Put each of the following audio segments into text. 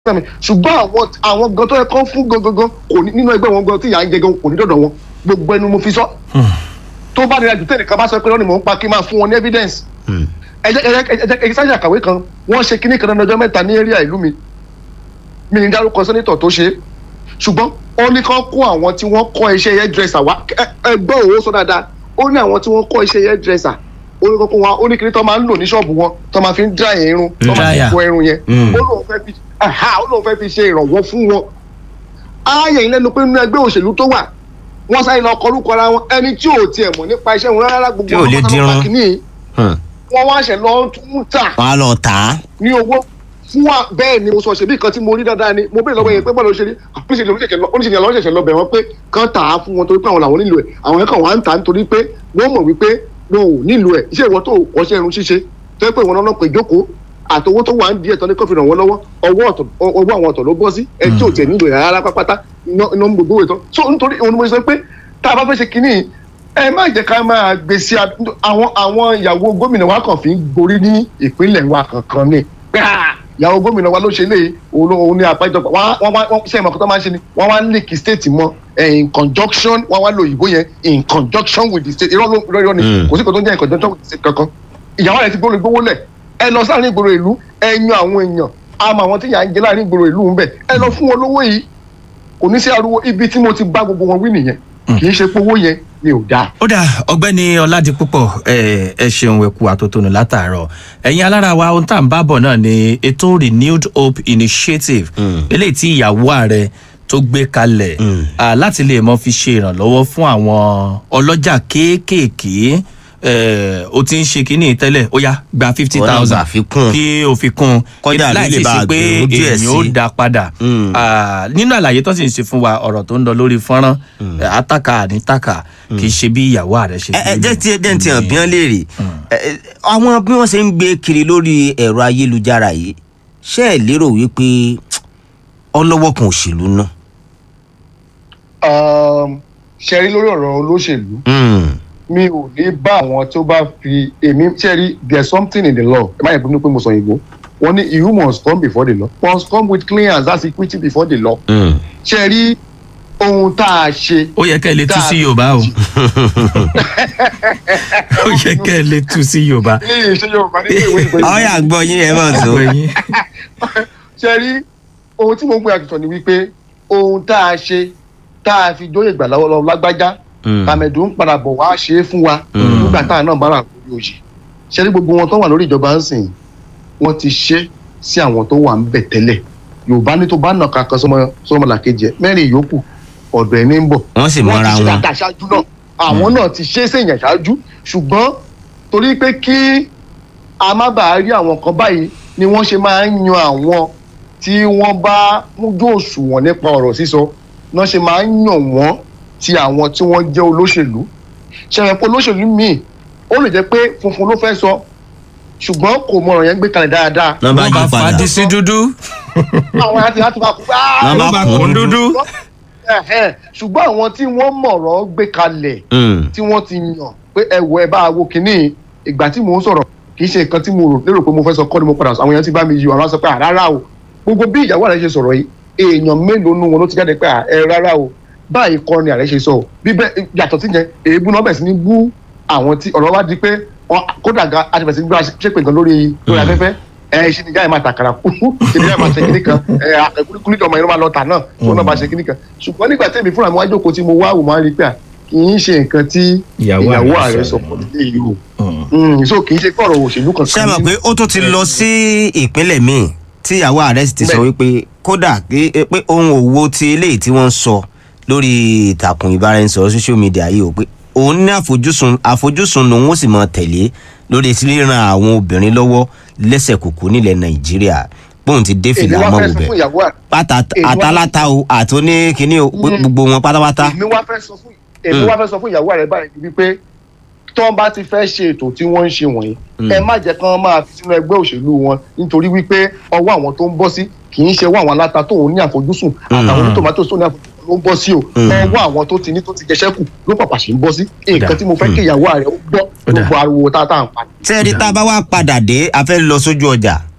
mi ṣùgbọ́n àwọn àwọn gan tó yẹ kán fún gangan kò ní nínú ẹgbẹ́ wọn gan tí ìyá ń jẹ gan kò ní dọ̀dọ̀ wọn gbogbo ẹnu mo fi sọ. tó bá nira jù tẹ́lẹ̀ kan bá sọ pé lọ́nà mò ń pa kí n máa fún wọn ní evidence. ẹ jẹ́ ẹ jẹ́ ẹ jẹ́ sáyà kàwé kan wọ́n ṣe kíní kan lọ́nà ọjọ́ mẹ́ta ní area ìlú mi mi ní dárúkọ sẹ́nitọ̀ tó ṣe é ṣùgbọ́n ó ní kán kó àwọn tí wọ́n kọ́ iṣẹ́ hairdresser wá ẹgbẹ́ òwò sọ dáadáa ó ní àwọn tí wọ́n kọ́ iṣẹ́ hairdresser ó ní kókó wa ó ní kíní tó máa ń lò ní ṣọ́ọ̀bù wọn tó máa fi ń dry irun tó máa fi Dryer. fọ irun yẹn ó lóun fẹ́ fi aha ó lóun fẹ́ fi ṣe ìrànwọ́ fún wọn. ààyè ìlẹ́nu pé nínú ẹgbẹ́ òṣèlú tó wà wọ́n sáré lọ kọrúkọ ara wọn ẹni tí ò tiẹ̀ mọ̀ nípa iṣẹ́ wọn rárá gbogbo Tí ò lè ọmọ tó dirun. bá kìíní yìí, wọ́n wá ṣẹ̀ lọ tún tà wọn á lọ tà á. ní owó fún wa bẹ́ẹ̀ ni mo sọ ṣèbí kan tí mo rí dáadáa ni mo bẹ̀rẹ̀ lọ́wọ́ yẹn pé bọ́ọ̀lù ṣe rí oníṣègùn oníṣègùn àwọn ṣẹ̀ṣẹ̀ lọ bẹ̀ wọ́n pé kán tà á fún wọn torí pé àwọn làwọn nílò ẹ̀ àwọn yẹn kàn wá ń tà á nítorí pé wọ́n mọ̀ wípé wọn ò nílò ẹ̀ iṣẹ́ ìwọ tó kọ́ṣẹ́ irun ṣíṣe tó yẹ pé ìwọ náà pè jókòó àtọwọ́ tó wà ń di ẹ̀tọ́ ní kófì ràn wọ́n lọ́wọ́ ọwọ́ ọ̀tọ̀ ọwọ́ àwọn ọ̀tọ̀ ló bọ́ sí ẹ tí ò tiẹ̀ nílò ẹ̀ rárá pápátá iná iná ń gbogbo ìtọ́ so nítorí òun ni mo sọ pé tá a bá fẹ́ ṣe kínní ẹ má jẹ́ ká máa gbé sí a- àwọn àwọn ìyàwó gómìnà wa kàn fi ń gorí ní ìpínlẹ̀ wa kankan ni gbáà ìyàwó gómìnà wa ló ṣe lé òun ló- òun ní àpéjọpọ̀ wọ́n wọ́n wá wọ́n ṣe ìmọ̀ kó tó máa ń ṣe ni wọ́n wá link state mọ́ eh, in conjunction wọ́n wá lo òyìnbó yẹn in conjunction with the state irọ́ ló irọ́ irọ́ ni Mm. kò sí kò tó ń jẹ́ in conjunction with the state kankan ìyàwó rẹ̀ ti gbóòrò gbówó lẹ̀ ẹ lọ sáàrin ìgboro ìlú ẹ yan àwọn èèyàn àmọ́ àwọn tí yà ń jẹ láàrin ìgboro ìlú ń bẹ̀ ẹ lọ fún wọn lówó yìí kò ní sí ariwo ibi tí mo ti bá gbogbo wọn wí nìyẹn kì í ṣe pé owó yẹn ni ò dáa. ó dà ọ̀gbẹ́ni ọládipúpọ̀ ẹ ẹ ṣeun ẹkú àtótónu látàárọ̀ ẹ̀yin alára wa ohun tá à ń bá bọ̀ náà ni ètò renewed hope initiative eléyìí tí ìyàwó ààrẹ tó gbé kalẹ̀ ah, láti lè mọ fi ṣe ìrànlọ́wọ́ fún àwọn ọlọ́jà kéékèèké eh, o ti ń ṣe kínní tẹ́lẹ̀ ó yá gba fifty Wọ́n náà thousand gbà fi kún. kí o fi kún Kọ́dà láì lè sì bá ṣe pé gbèrú díẹ̀ èèyàn ó sí. dá padà Mm. Ah, nínú àlàyé tó sì ń ṣe fún wa ọ̀rọ̀ tó ń lọ lórí fọ́nrán eh, àtàkà ànítàkà kì í ṣe bí ìyàwó ààrẹ ṣe ẹ ẹ fi jẹ́ lè. tí ẹ jẹ́ tí hàn bí wọ́n léèrè Ẹ, ẹ, àwọn bí wọ́n ṣe ń gbé kiri lórí ẹ̀rọ ayélujára yìí ṣé ẹ lérò wípé ọlọ́wọ́ kan òṣèlú náà. ṣe rí lórí ọ̀rọ̀ olóṣèlú Mm. mi ò ní bá àwọn tó bá fi èmi ṣe rí there is something in the law ẹ má yẹ kó pé mo sọ ìgbó wọn ní you must come before the law must come with clean hands that's equity before the law Mm. ṣe rí ohun tá a ṣe ó yẹ kẹ́ ẹ lè tú sí Dáa. yorùbá o ó yẹ kẹ́ ẹ lè tú sí yorùbá. ní ìṣe yorùbá nínú ìwé ìgbẹ́ ọ̀yà gbọ́ yín ẹ mọ̀ tó. Ọ̀gbẹ́ni. ṣe rí ohun tí mo ń pè àtúntò ni wípé ohun tá a ṣe tá a fi jóyè gbà lọ́wọ́ lọ́wọ́ lágbájá Mm. kàmẹ̀dù ń padà bọ̀ wá ṣe é fún wa Mm. nígbà táwọn náà bá wà lórí oyè ṣe rí gbogbo wọn tó wà lórí ìjọba ń sìn wọ́n ti ṣe sí àwọn tó wà ń bẹ̀ tẹ́lẹ̀ yorùbá ní tó bá nà kankan sọmọ sọmọ làkejì ẹ mẹ́rin yòókù ọ̀dọ̀ ẹ̀ ní ń bọ̀ wọ́n sì wọ́n mọ́ra ti ṣe wọn. dáadáa ṣáájú náà àwọn náà ti ṣe é sèyàn ṣáájú ṣùgbọ́n torí pé kí a má bàa rí àwọn kan báyìí ni wọ́n ṣe máa ń yan àwọn tí wọ́n bá mújú òṣùwọ̀n nípa ọ̀rọ̀ sísọ náà ṣe máa ń yàn wọ́n ti àwọn tí wọ́n jẹ́ olóṣèlú ṣẹ̀rẹ̀ pé olóṣèlú míì ó lè jẹ́ pé funfun ló fẹ́ sọ ṣùgbọ́n kò mọ ọ̀rọ̀ yẹn gbé kalẹ̀ dáadáa Nọ́mbà wọ́n bá yí padà. fàdí sí dúdú àwọn àti láti máa kú Nọ́mbà wọ́n bá kún dúdú. Ẹ̀hẹ́n, ṣùgbọ́n àwọn tí wọ́n mọ̀rọ̀ gbé kalẹ̀ Mm. tí wọ́n ti yàn pé ẹ wọ ẹ bá wo kínní ìgbà tí mò ń sọ̀rọ̀ kì í ṣe nǹkan tí mo rò lérò pé mo fẹ́ sọ kọ́ ni mo padà sọ àwọn èèyàn ti bá mi yí ọ̀rọ̀ sọ pé à rárá o gbogbo bí ìyàwó rẹ̀ ṣe sọ̀rọ̀ yìí èèyàn mélòó nu wọn ló ti jáde pé à ẹ rárá o báyìí kọ́ ni ààrẹ ṣe sọ o bí bẹ́ẹ̀ yàtọ̀ sí yẹn èébú náà bẹ̀ sí ní bú àwọn tí ọ̀rọ̀ wá di pé wọ́n- kódà ga àtibẹ̀ sí ní gbọ́dọ̀ ṣépè nǹkan lórí lórí Mm. afẹ́fẹ́ ẹ ṣe ni jáde máa tàkàrà kú ṣe ni jáde máa ṣe kíní kan ẹ àkẹ́kùnrin ìjọba yẹn ló máa lọ tà náà tó náà bá ṣe kíní kan ṣùgbọ́n nígbà tí èmi fúnra mi wá jókòó tí mo wá wò máa rí pé à kì í ṣe nǹkan tí Ìyàwó ìyàwó ààrẹ ààrẹ sọ sọ pọ̀ nílé yìí o Mm. Mm, so kì í ṣe pé ọ̀rọ̀ òṣèlú kankan ṣé ẹ mọ̀ pé ó tún ti lọ sí ìpínlẹ̀ míì tí ìyàwó ààrẹ sì ti sọ Bẹ́ẹ̀. wípé kódà pé pé ohun òwò ti eléyìí tí wọ́n ń sọ lórí ìtàkùn ìbáraẹnisọ̀rọ̀ social media yìí o pé òun ní àfojúsùn àfojúsùn lòun ó sì mọ tẹ̀lé lórí ríran àwọn obìnrin lọ́wọ́ lẹ́sẹ̀ kùkú nílẹ̀ nàìjíríà bóun ti dé èmi fìlà wá mọ́ fẹ́ sọ wùbẹ̀ fún ìyàwó ààrẹ pátá èmi wá- àtàláta o àti oníkíní o pé Mm. gbogbo wọn pátápátá. èmi wá fẹ́ sọ fún èmi Mm. wá fẹ́ sọ fún ìyàwó ààrẹ báyìí wípé tó ń bá ti fẹ́ ṣe ètò tí wọ́n ń ṣe wọ̀nyí Mm. ẹ má jẹ́ kán máa fi sínú ẹgbẹ́ òṣèlú wọn nítorí wípé ọwọ́ àwọn tó ń bọ́ sí kì í ṣe ọwọ́ àwọn aláta tó ń ní àfojúsùn àtàwọn onítòmátò tó ní àfojúsùn ló ń bọ́ sí o Mm. ọwọ́ àwọn tó ti ní tó ti jẹṣẹ́ kù ló pàpà ṣe ń bọ́ sí nǹkan tí mo fẹ́ kí ìyàwó ààrẹ ó gbọ́ Ó dà. gbogbo ariwo tá a tá à ń pa tẹ́rí tá a bá wá padà dé a fẹ́ lọ sójú ọjà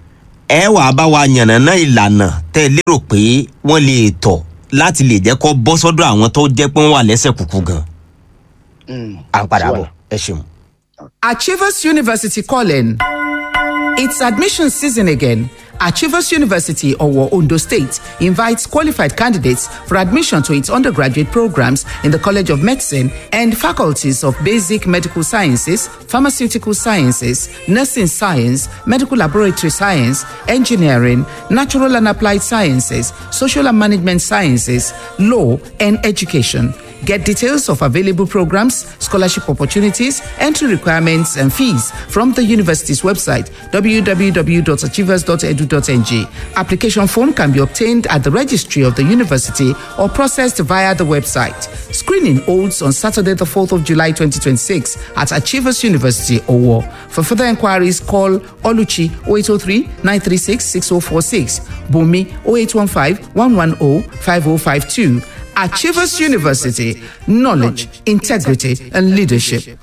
ẹ wàá bá wa yànnàná ìlànà tẹ́ ẹ lérò pé wọ́n lè tọ̀ láti lè jẹ́ kó bọ́ sọ́dọ̀ àwọn tó jẹ́ pé wọ́n wà lẹ́sẹ̀ kúkú gan. à ń padà bọ̀ ẹ ṣeun. Achievers University calling. It's admission season again. Achievers University, Owo, Ondo State, invites qualified candidates for admission to its undergraduate programs in the College of Medicine and faculties of Basic Medical Sciences, Pharmaceutical Sciences, Nursing Science, Medical Laboratory Science, Engineering, Natural and Applied Sciences, Social and Management Sciences, Law, and Education. Get details of available programs, scholarship opportunities, entry requirements, and fees from the university's website www.achievers.edu.ng. Application form can be obtained at the registry of the university or processed via the website. Screening holds on Saturday, the 4th of July 2026 at Achievers University, Owo. For further inquiries, call Oluchi 0803 936 6046, Bumi 0815 110 5052. Achievers University, knowledge, integrity, and leadership.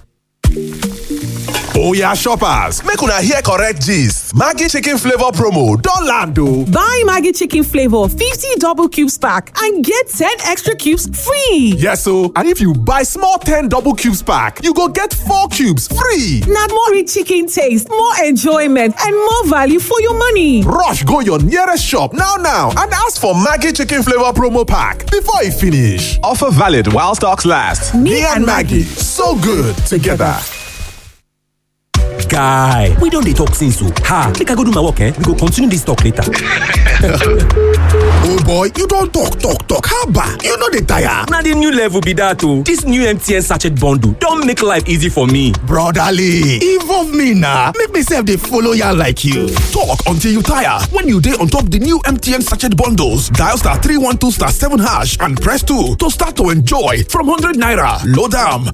oya shoppers make una hear correct gist maggi chicken flavour promo don land o. Buy Maggie Chicken Flavor 50 double cubes pack and get 10 extra cubes free. yes o and if you buy small ten double cubes pack you go get four cubes free. Now more rich chicken taste, more enjoyment, and more value for your money. rush go your nearest shop now now and ask for maggi chicken flavour promo pack before e finish. offer valid while stocks last. me, and maggi so good together. guy we don dey talk since o ha make i go do my work eh we go continue this talk later. oh boy you don talk talk talk haba you no dey tire. na the new level be that o this new mtn sachet bundle don make life easy for me. brotherly involve me na make me sef dey follow yarn like you. talk until you tire when you dey on top the new mtn sachet bundles dial star three one two star seven hash and press two to start to enjoy from hundred naira load am